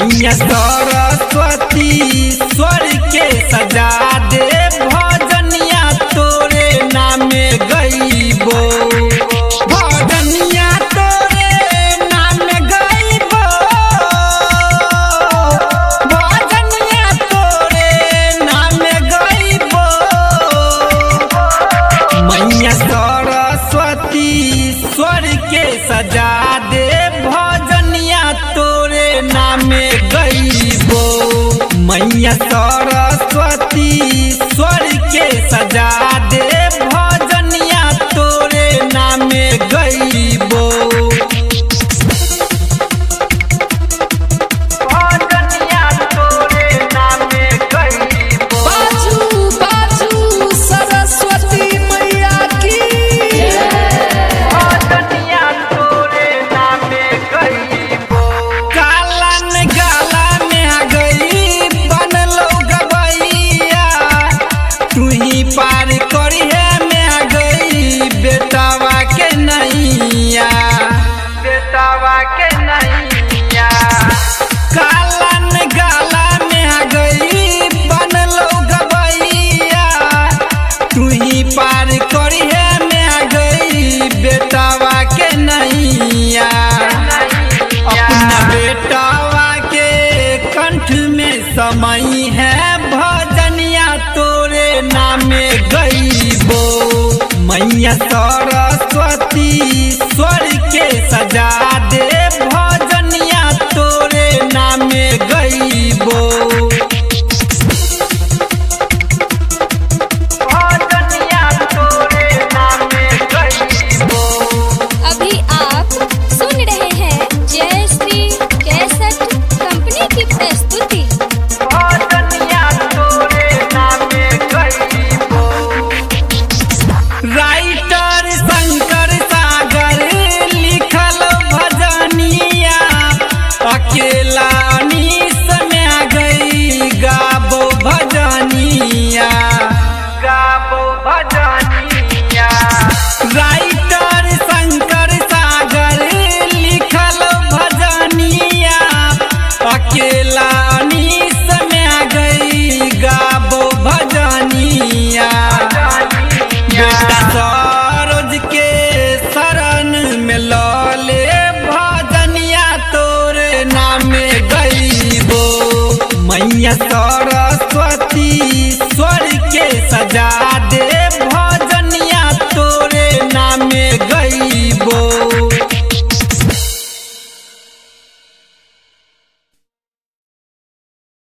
मैया सरस्वती स्वर के सजा दे भजनिया तोरे नामे गईबो भजनिया तोरे नामे गईबो भजनिया तोरे नामे गईबो मैया सरस्वती स्वर के सजा दे भजनिया तोरे नामे गईबो मैया सरस्वती स्वर के सजा दे भजनिया तोरे नामे गईबो भजनिया तोरे नामे गईबो बाजू बाजू सरस्वती मैया की भजनिया तोरे नामे गईबो कालन गाला में आ गई बनलो गबैया तू ही पार करिए में आ गई बेटावा के नैया बेटावा के नैया कालन गाला में आ गई बनलो गबैया तू ही पार करिए में आ गई बेटावा के नैया अपना बेटावा के कंठ में समय है भजनिया तोरे नामे गईबो मैया सरस्वती स्वर के सजा दे भजनिया तोरे नामे गईबो भजनिया तोरे नामे गईबो अभी आप सुन रहे हैं जय श्री कैसेट कंपनी की प्रस्तुति भजनिया तोरे नामे गईबो राइटर शंकर सागर लिखल भजनिया अकेला निस में आ गई गाबो भजनिया गाबो भजनिया राइटर शंकर सागर लिखल भजनिया अकेला निस में आ गई गाबो भजनिया बेटा सरोज के शरण में लले भजनिया तोरे नामे गईबो मैया सरस्वती